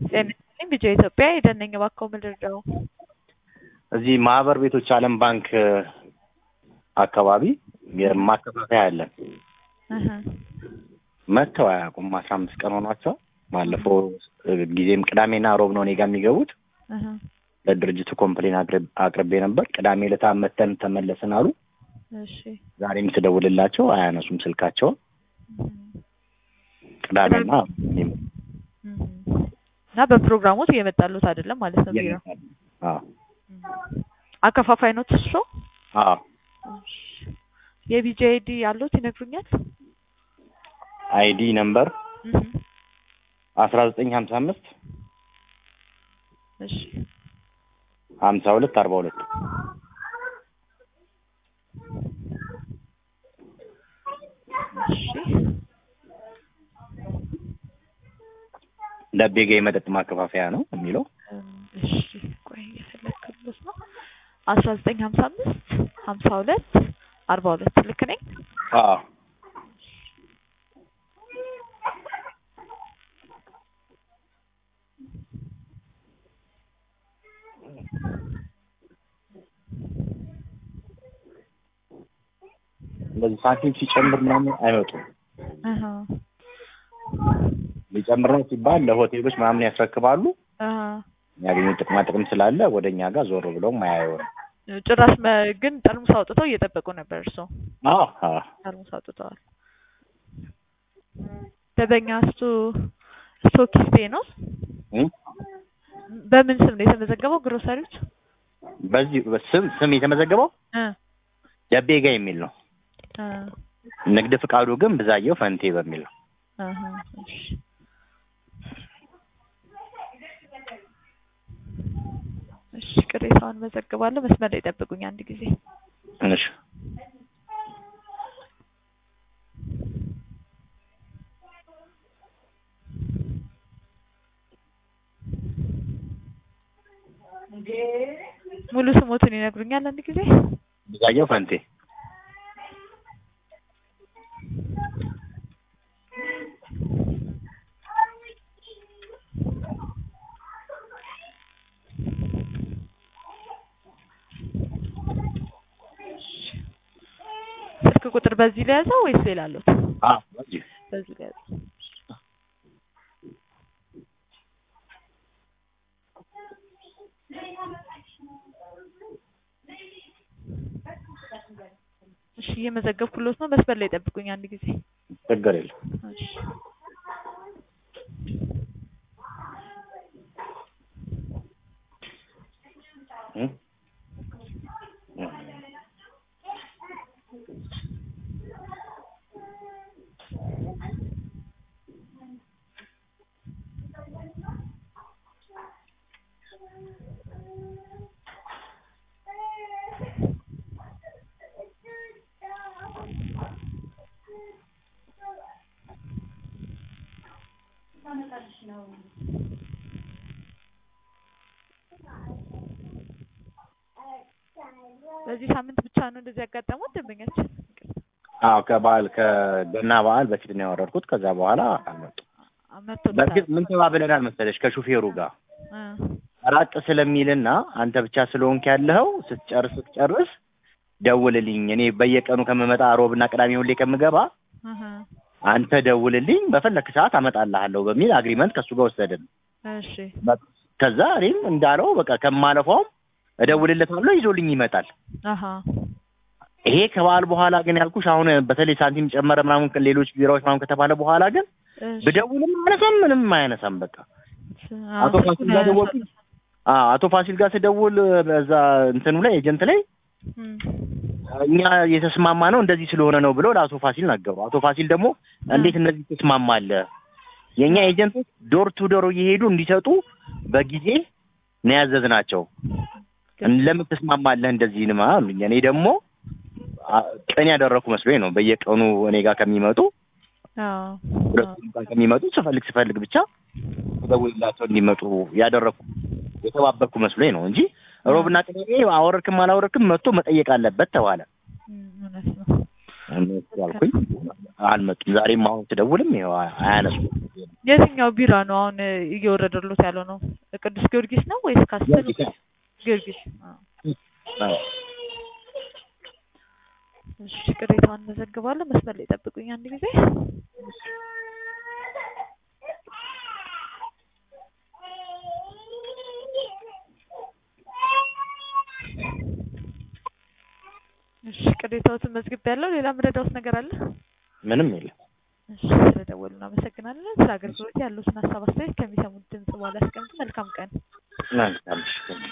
ጤና ይስጥልኝ ቢጫ ኢትዮጵያ የደነኝ እባክዎ ምን ልርዳው? እዚህ ማህበር ቤቶች ዓለም ባንክ አካባቢ የማከፋፈያ አለን። እህ መጥተው አያውቁም። አስራ አምስት ቀን ሆኗቸው። ባለፈው ጊዜም ቅዳሜና ሮብ ነው እኔ ጋር የሚገቡት። እህ ለድርጅቱ ኮምፕሌን አቅርብ- አቅርቤ ነበር። ቅዳሜ ዕለት መተን ተመለስን አሉ። እሺ ዛሬም ስደውልላቸው አያነሱም ስልካቸውን። እህ ቅዳሜና እኔም እህ እና በፕሮግራሞት እየመጣሉት አይደለም ማለት ነው ቢሮ አዎ አከፋፋይ ነው እሱ? አዎ እሺ የቢጂ አይዲ ያሉት ይነግሩኛል? አይዲ ነምበር እህ አስራ ዘጠኝ ሀምሳ አምስት እሺ ሀምሳ ሁለት አርባ ሁለት እሺ ለቤ ጋ የመጠጥ ማከፋፈያ ነው የሚለው። እሺ ቆይ እየፈለግኩለት ነው። አስራ ዘጠኝ ሀምሳ አምስት ሀምሳ ሁለት አርባ ሁለት ልክ ነኝ? አዎ እንደዚህ ሳንቲም ሲጨምር ምናምን አይመጡም። እህ ሊጨምር ነው ሲባል ለሆቴሎች ምናምን ያስረክባሉ። እህ የሚያገኙት ጥቅማ ጥቅም ስላለ ወደ እኛ ጋር ዞር ብለውም አያየውም። ጭራሽ መ- ግን ጠርሙስ አውጥተው እየጠበቁ ነበር እርስዎ? አዎ አዎ ጠርሙስ አውጥተዋል። ደንበኛ ስቱ ስቶኪስቴ ነው? እም? በምን ስም ነው የተመዘገበው? ግሮሰሪዎች በዚህ ስም ስም የተመዘገበው እ ደቤ ጋ የሚል ነው። እ ንግድ ፍቃዱ ግን ብዛየው ፈንቴ በሚል ነው። እህ እሺ እሺ ቅሬታውን መዘግባለሁ። መስመር ላይ ጠብቁኝ አንድ ጊዜ። እሺ ሙሉ ስሞትን ይነግሩኛል አንድ ጊዜ? ብዛየው ፈንቴ ስልክ ቁጥር በዚህ ላይ ያዘው ወይስ ሌላ አሉት? አዎ በዚህ በዚህ ላይ ያዘው። እሺ እየመዘገብኩሎት ነው። መስመር ላይ ጠብቁኝ አንድ ጊዜ። ችግር የለም። እሺ እም? እም። በዚህ ሳምንት ብቻ ነው እንደዚህ ያጋጠሙት ደንበኛችን? አዎ ከበዓል ከገና በዓል በፊት ነው ያወረድኩት። ከዛ በኋላ አልመጡም። መጥቶልታል። በእርግጥ ምን ተባብለናል መሰለሽ ከሹፌሩ ጋር እ ራቅ ስለሚልና አንተ ብቻ ስለሆንክ ያለኸው ስትጨርስ ስትጨርስ ደውልልኝ። እኔ በየቀኑ ከምመጣ ሮብና ቅዳሜ ሁሌ ከምገባ እህ አንተ ደውልልኝ፣ በፈለክ ሰዓት አመጣልሃለሁ በሚል አግሪመንት ከእሱ ጋር ወሰድን። እሺ ከዛ እኔም እንዳለው በቃ ከማለፋውም እደውልለታለሁ ይዞልኝ ይመጣል። አሀ ይሄ ከበዓል በኋላ ግን ያልኩሽ አሁን በተለይ ሳንቲም ጨመረ ምናምን ሌሎች ቢራዎች ምናምን ከተባለ በኋላ ግን እሺ ብደውልም አያነሳም፣ ምንም አያነሳም። በቃ አዎ፣ አቶ ፋሲል ስልኩን ጋር ደወልኩኝ። አዎ አቶ ፋሲል ጋር ስደውል በዛ እንትኑ ላይ ኤጀንት ላይ እም እኛ የተስማማ ነው እንደዚህ ስለሆነ ነው ብለው ለአቶ ፋሲል ነገሩ። አቶ ፋሲል ደግሞ እንዴት እነዚህ ትስማማለህ? የእኛ ኤጀንቶች ዶር ቱ ዶር እየሄዱ እንዲሰጡ በጊዜ ነው ያዘዝናቸው። ለምን ትስማማለህ እንደዚህ ንማ አሉኝ። እኔ ደግሞ አ- ቅን ያደረኩ መስሎኝ ነው በየቀኑ እኔ ጋር ከሚመጡ አዎ ሁለቱም ጋር ከሚመጡ ስፈልግ ስፈልግ ብቻ ደውልላቸው እንዲመጡ ያደረኩ የተባበርኩ መስሎኝ ነው እንጂ ሮብና ቅዳሜ አወረድክም አላወረድክም መጥቶ መጠየቅ አለበት ተባለ። እም እውነት ነው። እነሱ ያልኩኝ አልመጡም። ዛሬም አሁን ስደውልም ይኸው አያነሱም። የትኛው ቢራ ነው አሁን እ፣ እየወረደሎት ያለው ነው? ቅዱስ ጊዮርጊስ ነው ወይስ ካስትል? ጊዮርጊስ ነው። ጊዮርጊስ። አዎ። አዎ። እሺ ቅሬታውን መዘግባለሁ። መስመር ላይ ጠብቁኝ አንድ ጊዜ። እሺ ቅሬታዎትን መዝግቤያለሁ። ሌላ ምረዳውት ነገር አለ? ምንም የለም። እሺ ስለደወሉ እናመሰግናለን። ስለ አገልግሎት ያሉትን ሀሳብ አስተያየት ከሚሰሙት ድምጽ በኋላ ያስቀምጡ። መልካም ቀን። መልካም እሺ።